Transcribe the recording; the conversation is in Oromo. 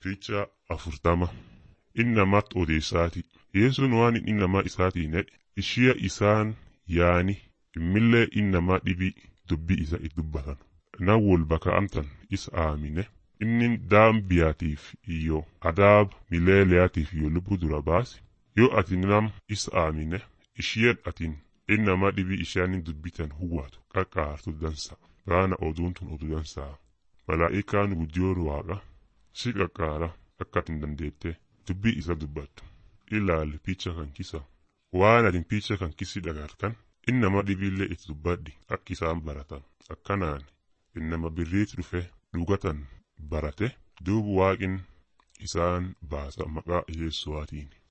Fiicha afurtama innamatti odeessaati. Yesuun waan inni namaa isaatiin jedhe ishee isaan yaani immillee innamaa dhibii dubbii isa itti dubbatan. Na wol baka'amtan isa aamine inni daambiyaatiif iyyoo adaaba mileeleyaatiif iyyoo lubbuu dura baase yoo ati nam isa aamine isheen atiin innamaa dhibii ishaanin dubbitan huwwatu qaqqaartu dansa. Baana oduun tun oduu dansaa. Malaa'ikaan guddiyoon waaqa si qaqqaara akka atin dandeettee dubbii isa dubbattu. Ilaali picha kan kisa. Waan atin picha kan kisi dhagartan innama dhibiillee itti dubbadhi akka isaan baratan. Akkanaan innama birriitti dhufe dhugatan barate duubu waaqin isaan baasa maqaa Yesuu'aatiin.